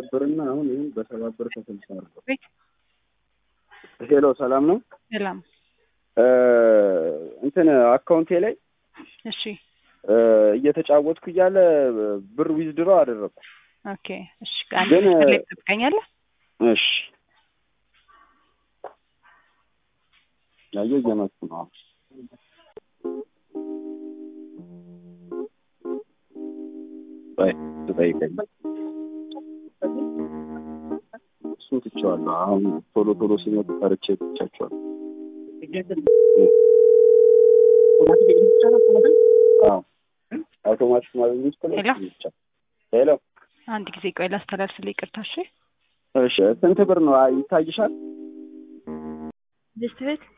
ብርና አሁን ይህን በሰባት ብር ከስልሳ አርገው። ሄሎ ሰላም ነው። ሰላም። እንትን አካውንቴ ላይ እሺ እየተጫወትኩ እያለ ብር ዊዝድሮ አደረግኩ። ኦኬ። እሺ አንድ ግን- መስመር ላይ ትጠብቀኛለህ? እሺ ያየው እየመጡ ነው። ቆይ ትጠይቀኝ። እሱን ትቼዋለሁ። አሁን ቶሎ ቶሎ ሲመጡ ፈርቼ ትቻቸዋለሁ። አዎ አውቶማቲክ ማለት ውስጥ ላይ ሄሎ? ብቻ ሄሎ አንድ ጊዜ ቆይ ላስተላልፍልህ። ይቅርታ። እሺ እሺ ስንት ብር ነው አይ፣ ይታይሻል? ድስት ቤት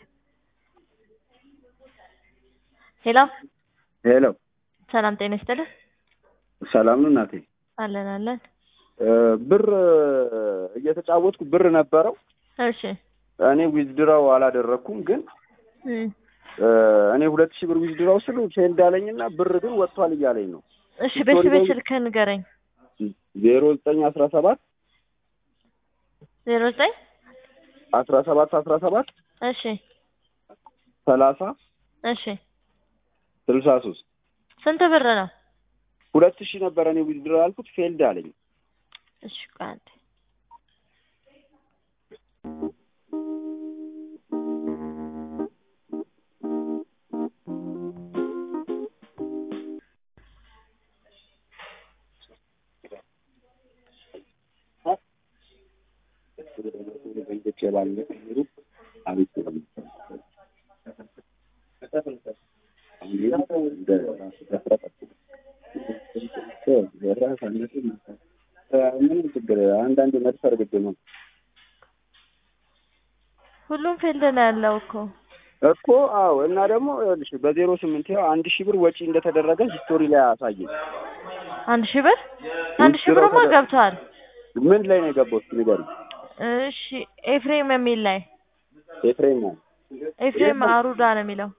ሄሎ፣ ሄሎ ሰላም ጤና ይስጥልህ። ሰላም ነው እናቴ። አለን አለን። እ፣ ብር እየተጫወትኩ ብር ነበረው። እሺ እኔ ዊዝድራው አላደረኩም፣ ግን እም፣ እ፣ እኔ ሁለት ሺህ ብር ዊዝድራው ስሉ ፌልድ አለኝና ብር ግን ወጥቷል እያለኝ ነው። እሺ ቤት ቤት ስልክህን ንገረኝ። ዜሮ ዘጠኝ አስራ ሰባት ዜሮ ዘጠኝ አስራ ሰባት አስራ ሰባት እሺ ሰላሳ እሺ ስልሳ ሶስት ስንት ብር ነው? ሁለት ሺህ ነበረ እኔ ዊዝድራው ያልኩት ፌልድ አለኝ። እሺ ቆይ አንዴ ምንም ችግር አንዳንድ መድፈር ግድ ነው ሁሉም ፊልድ ነው ያለው እኮ እኮ አዎ። እና ደግሞ ይኸውልሽ በዜሮ ስምንት ያው አንድ ሺህ ብር ወጪ እንደተደረገ ሂስቶሪ ላይ አሳየኝ። አንድ ሺህ ብር አንድ ሺህ ብርማ ተደ- ገብቷል። ምን ላይ ነው የገባው? እስኪ ንገሪኝ። እሺ ኤፍሬም የሚል ላይ ኤፍሬም ነው ኤፍሬም አሩዳ ነው የሚለው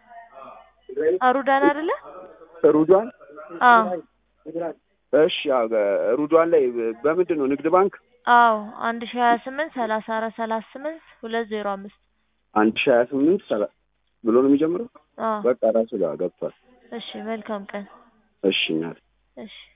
አሩዳን አይደለ? ሩዷን አዎ እሺ አዎ፣ ሩዷን ላይ በምንድን ነው ንግድ ባንክ አዎ አንድ ሺህ ሀያ ስምንት ሰላሳ አራት ሰላሳ ስምንት ሁለት ዜሮ አምስት አንድ ሺህ ሀያ ስምንት ሰላ ብሎ ነው የሚጀምረው። አዎ በቃ ራሱ ጋር ገብቷል። እሺ መልካም ቀን እሺ እናቴ እሺ